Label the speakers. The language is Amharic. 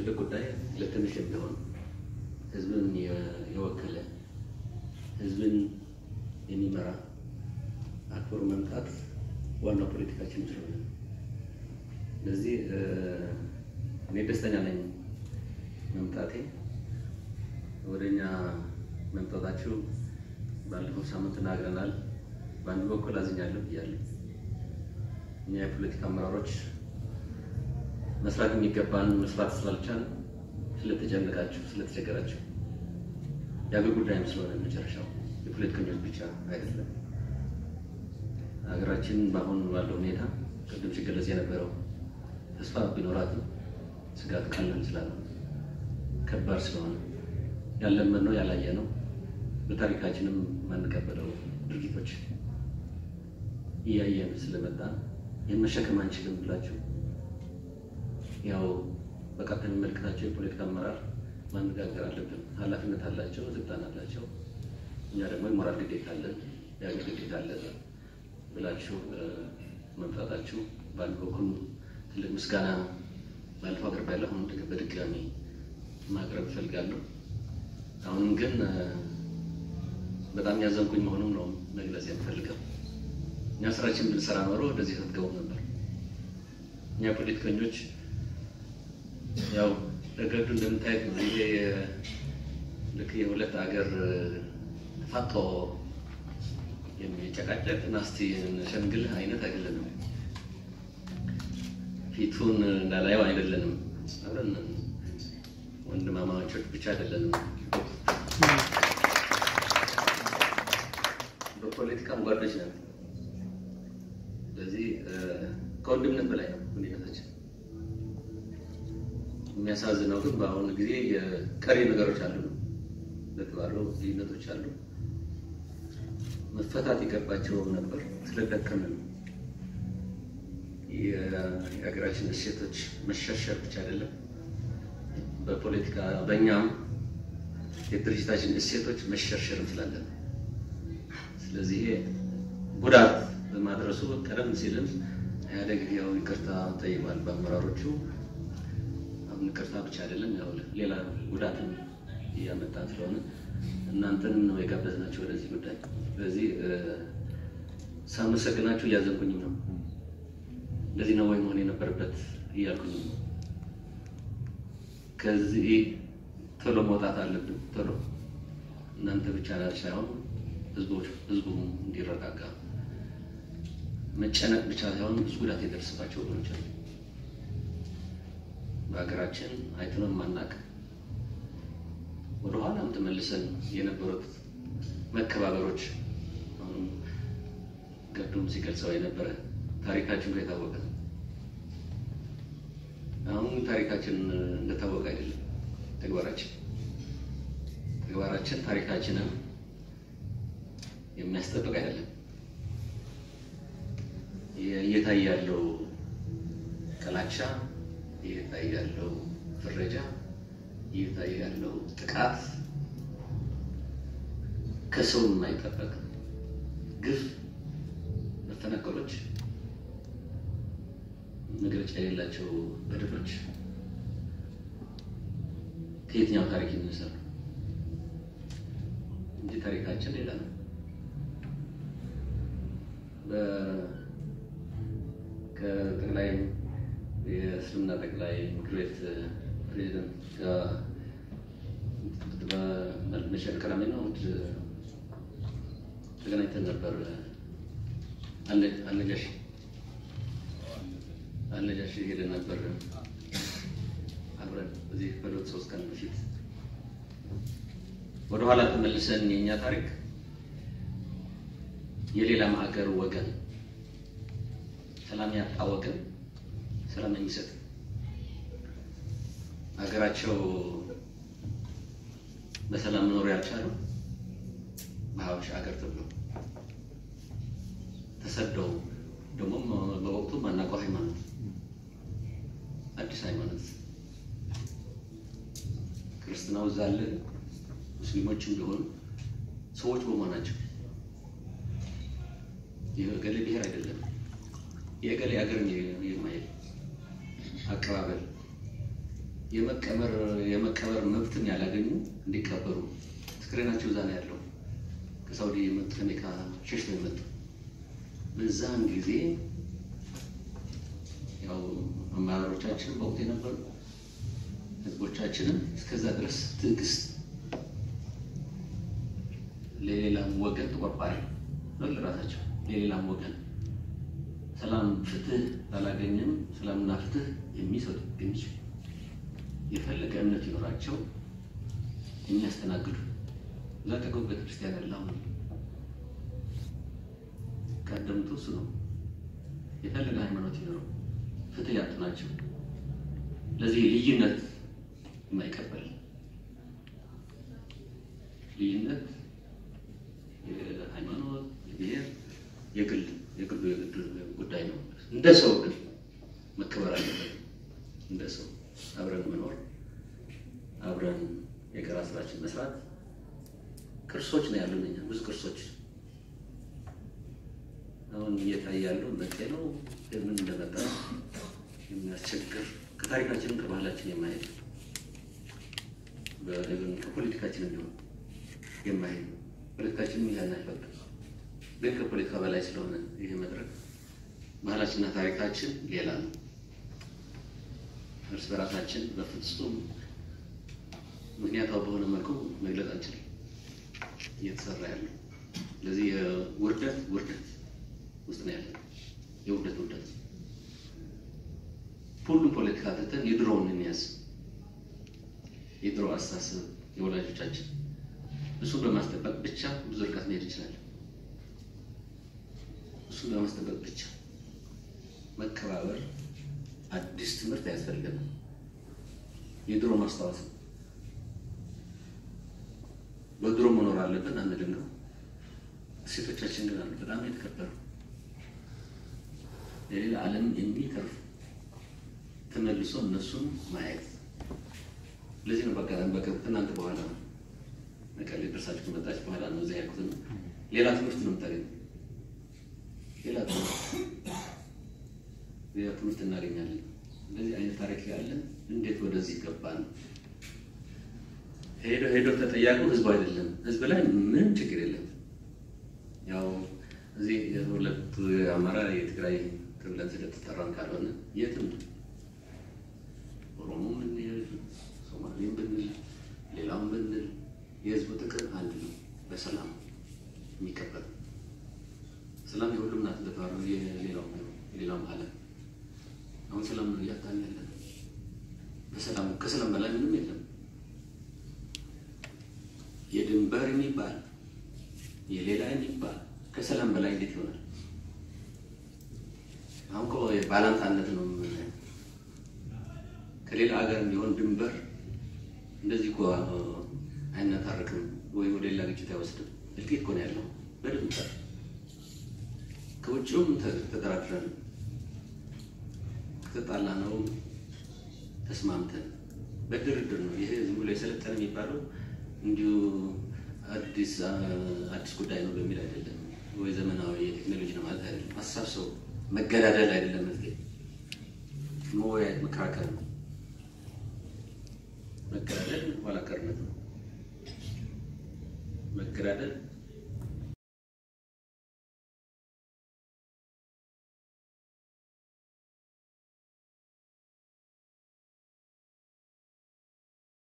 Speaker 1: ትልቅ ጉዳይ ለትንሽ ቢሆን ህዝብን የወከለ ህዝብን የሚመራ አክብሮ መምጣት ዋናው ፖለቲካችን ስለሆነ ስለዚህ እኔ ደስተኛ ነኝ መምጣቴ። ወደኛ መምጣታችሁ ባለፈው ሳምንት ተናግረናል። በአንድ በኩል አዝኛለሁ ብያለሁ። እኛ የፖለቲካ አመራሮች መስራት የሚገባን መስራት ስላልቻል ስለተጨነቃችሁ፣ ስለተቸገራችሁ የአገር ጉዳይም ስለሆነ መጨረሻው የፖለቲከኞች ብቻ አይደለም። ሀገራችን በአሁኑ ባለው ሁኔታ ቅድም ሲገለጽ የነበረው ተስፋ ቢኖራትም ስጋት ቀላል ስላለ ከባድ ስለሆነ ያለመን ነው ያላየ ነው በታሪካችንም የማንቀበለው ድርጊቶች እያየን ስለመጣ ይህን መሸከም አንችልም ብላችሁ ያው በቀጥታ የሚመለከታቸው የፖለቲካ አመራር ማነጋገር አለብን። ኃላፊነት አላቸው፣ ስልጣን አላቸው። እኛ ደግሞ የሞራል ግዴታ አለን፣ የሀገር ግዴታ አለን ብላችሁ መምጣታችሁ በአንድ በኩል ትልቅ ምስጋና ባለፈው አቅርቤያለሁ። አሁን በድጋሚ ማቅረብ እፈልጋለሁ። አሁንም ግን በጣም ያዘንኩኝ መሆኑን ነው መግለጽ የምፈልገው። እኛ ስራችን ብንሰራ ኖሮ ወደዚህ አትገቡም ነበር። እኛ ፖለቲከኞች ያው ረገዱ እንደምታየት ነው። ይሄ ልክ የሁለት ሀገር ተፋጦ የሚጨቃጨቅ ናስቲ ሸምግልህ አይነት አይደለንም። ፊቱን እንዳላየው አይደለንም። አብረን ወንድማማቾች ብቻ አይደለንም። በፖለቲካም ጓዶች ነን። ስለዚህ ከወንድምነት በላይ ነው ግንኙነታችን። የሚያሳዝነው ግን በአሁኑ ጊዜ የቀሪ ነገሮች አሉ ለተባለው ልዩነቶች አሉ። መፈታት ይገባቸው ነበር ስለደከምን የሀገራችን እሴቶች መሸርሸር ብቻ አይደለም፣ በፖለቲካ በእኛም የድርጅታችን እሴቶች መሸርሸርም ስላለን ስለዚህ ጉዳት በማድረሱ ቀደም ሲልም ኢህአዴግ ያው ይቅርታ ጠይቋል በአመራሮቹ። አሁን ይቅርታ ብቻ አይደለም ያው ሌላ ጉዳትን እያመጣን ስለሆነ እናንተንም ነው የጋበዝናቸው ወደዚህ ጉዳይ። ስለዚህ ሳመሰግናችሁ እያዘንኩኝም ነው። እንደዚህ ነው ወይ መሆን የነበረበት እያልኩኝ ነው። ከዚህ ቶሎ መውጣት አለብን። ቶሎ እናንተ ብቻ ሳይሆን ህዝቦች ህዝቡ እንዲረጋጋ መጨነቅ ብቻ ሳይሆን ብዙ ጉዳት የደረሰባቸው ወገኖች አሉ። በሀገራችን አይተነው ማናቅ ወደኋላም ተመልሰን የነበሩት መከባበሮች አሁን ገዱም ሲገልጸው የነበረ ታሪካችን ጋር የታወቀ ነው። አሁን ታሪካችን እንደታወቀ አይደለም ተግባራችን ተግባራችን ታሪካችንን የሚያስጠብቅ አይደለም። እየታየ ያለው ጥላቻ፣ እየታየ ያለው ፍረጃ፣ እየታየ ያለው ጥቃት ከሰው የማይጠበቅ ግፍ፣ መፈናቀሎች፣ መግለጫ የሌላቸው በደሎች ከየትኛው ታሪክ ይነሳሉ እንጂ ታሪካችን ሌላ ነው። ከጠቅላይ የእስልምና ጠቅላይ ምክር ቤት ፕሬዚደንት ጋር በመሸል ቀዳሚ ነው ተገናኝተን ነበር። አነጃሽ አነጃሽ ሄደን ነበር አብረን እዚህ በሁለት ሶስት ቀን በፊት ወደኋላ ተመልሰን የእኛ ታሪክ የሌላ ሀገር ወገን ሰላም ያጣ ወገን ሰላም የሚሰጥ ሀገራቸው በሰላም መኖር ያልቻሉ በሀበሻ ሀገር ተብሎ ተሰደው ደግሞ በወቅቱ ማናውቀው ሃይማኖት አዲስ ሃይማኖት ክርስትናው እዛ አለ። ሙስሊሞችም ቢሆኑ ሰዎች በመሆናቸው የገሌ ብሔር አይደለም የገሌ ሀገርን የማየት አቀባበል የመቀበር የመቀበር መብትን ያላገኙ እንዲቀበሩ አስክሬናቸው እዛ ነው ያለው። ከሳውዲ የመጡ ከሜካ ሸሽተው የመጡ በዛን ጊዜ ያው አመራሮቻችን በወቅቱ የነበሩ ህዝቦቻችንን እስከዛ ድረስ ትዕግስት ለሌላም ወገን ተቆርቋሪ ነው ለራሳቸው ለሌላም ወገን ሰላም ፍትህ አላገኘም። ሰላምና ፍትህ የሚሰጡ የሚችሉ የፈለገ እምነት ይኖራቸው የሚያስተናግዱ እዛ ጠገቡ ቤተክርስቲያን ያለ አሁን ቀደምቱ እሱ ነው። የፈለገ ሃይማኖት ይኖረው ፍትህ ያጡ ናቸው። ለዚህ ልዩነት የማይቀበል ልዩነት የሃይማኖት የብሔር የግል የግሉ የግል ጉዳይ ነው። እንደ ሰው ግን መከበር አለበት። እንደ ሰው አብረን መኖር አብረን የጋራ ስራችን መስራት ቅርሶች ነው ያሉን እኛ ብዙ ቅርሶች አሁን እየታየ ያለው መጤ ነው ምን እንደመጣ የሚያስቸግር ከታሪካችንም ከባህላችን የማሄድ ከፖለቲካችንም ቢሆን የማሄድ ፖለቲካችንም ያን አይፈቅድም። ግን ከፖለቲካ በላይ ስለሆነ ይህ መድረክ ባህላችንና ታሪካችን ሌላ ነው። እርስ በራሳችን በፍጹም ምክንያታዊ በሆነ መልኩ መግለጽ አንችልም እየተሰራ ያለው። ስለዚህ የውርደት ውርደት ውስጥ ነው ያለ የውርደት ውርደት። ሁሉም ፖለቲካ ትተን የድሮውን እንያዝ። የድሮ አስተሳሰብ የወላጆቻችን እሱን በማስጠበቅ ብቻ ብዙ ርቀት መሄድ ይችላል። እሱን በማስጠበቅ ብቻ መከባበር፣ አዲስ ትምህርት አያስፈልገንም። የድሮ ማስታወስ ነው። በድሮ መኖር አለብን አንልም ነው። እሴቶቻችን ግን አሉ በጣም የተከበሩ የሌላ ዓለም የሚተርፉ ተመልሶ እነሱን ማየት። ለዚህ ነው በቃ በቅርብ ከእናንተ በኋላ ነው መቀሌ ደርሳችሁ ከመጣች በኋላ ነው እዚያ ያልኩት። ሌላ ትምህርት ነው የምታገኘው። ሌላ ትምህርት ሌላ ትምህርት እናገኛለን። እንደዚህ አይነት ታሪክ ያለን እንዴት ወደዚህ ገባን? ሄዶ ሄዶ ተጠያቂው ህዝቡ አይደለም። ህዝብ ላይ ምንም ችግር የለም። ያው እዚህ ሁለት አማራ የትግራይ ተብለን ስለተጠራን ካልሆነ የትም ኦሮሞ ብንል ሶማሌም ብንል ሌላም ብንል የህዝቡ ጥቅም አንድ ነው። በሰላም የሚከበር ሰላም የሁሉም ናት እንደተባለው የሌላው የሌላውም ዓለም አሁን ሰላም ነው እያጣን ያለን። በሰላም ከሰላም በላይ ምንም የለም። የድንበር የሚባል የሌላ የሚባል ከሰላም በላይ እንዴት ይሆናል? አሁን እኮ ባላንጣነት ነው የምናየው። ከሌላ ሀገር እንዲሆን ድንበር እንደዚህ እኮ አይነታረክም ወይ ወደ ሌላ ግጭት አይወስድም። እልቂት እኮ ነው ያለው በድንበር ከውጭውም ተደራድረን ከተጣላ ነው ተስማምተን በድርድር ነው። ይሄ ዝም ብሎ የሰለጠነ የሚባለው እንዲሁ አዲስ አዲስ ጉዳይ ነው በሚል አይደለም፣ ወይ ዘመናዊ የቴክኖሎጂ ነው ማለት አይደለም። ሀሳብ ሰው መገዳደል አይደለም፣ መፍትሄ መወያየት መከራከር ነው። መገዳደል ኋላ ቀርነት ነው። መገዳደል